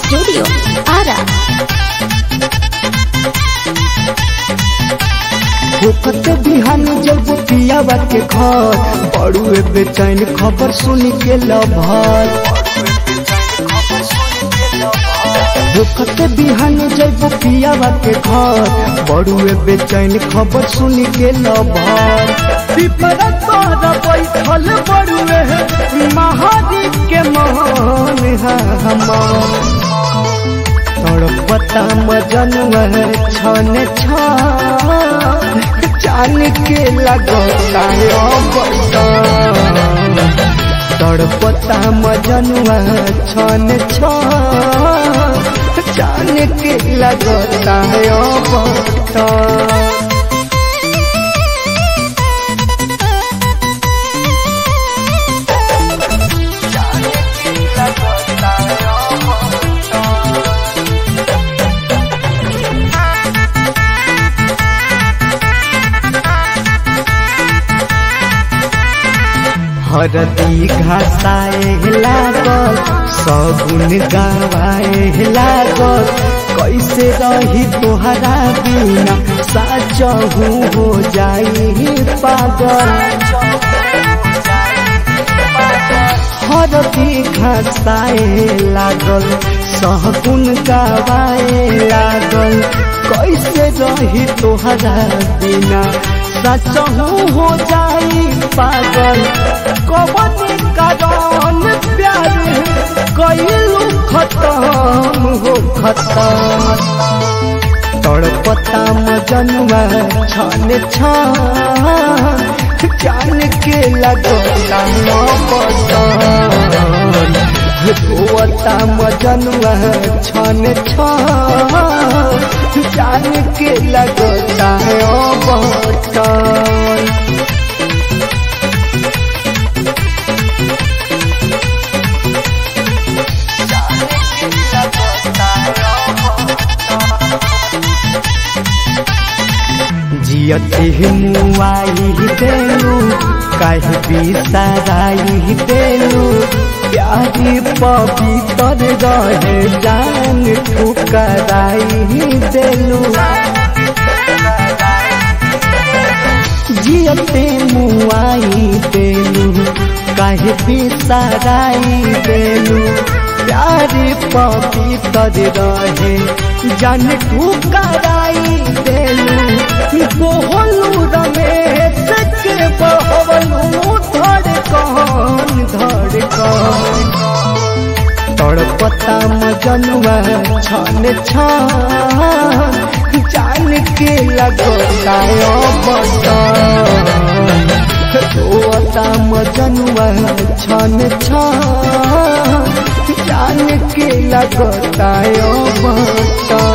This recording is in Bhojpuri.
Studio Ara. होकत बिहान जब पियावा के घर बड़ुए बेचैन खबर सुन के लभर होकत बिहान जब पियावा के घर बड़ुए बेचैन खबर सुन के लभर पिपरा तोरा बैठल बड़ुए महादीप के मोहन है हमार तड़पता मजनुआ छन छान के लगता तड़पता मजनुआ छन छान के लगता बता हरदी घासाए लागल सगुन गावाए लागल कैसे रही तोहरा बिना साचहू हो जाई पागल हरदी घासाए लागल सहगुन गावाए लागल कैसे रही तोहरा बिना सचहू हो जाई पागल कवन कारण प्यार कैलू खत्म हो खत्म तड़पता मजनुआ छन छान जान के लगता रोता मजनुआ छन छान जान के लगता बटन जियते मुआई देलू कह बिसराई देलू प्यारी पवित्र रहे जान ठुकराई देलू जियते मुआई देलू कह बिसराई देलू प्यारी पवित्र रहे जान ठुकराई देलू बोहलू रमेश के बहलू धड़कन धड़कन तड़पता मजनुआ छन छान जान के लगता बटन रोता मजनुआ छन छान जान के लगता बटन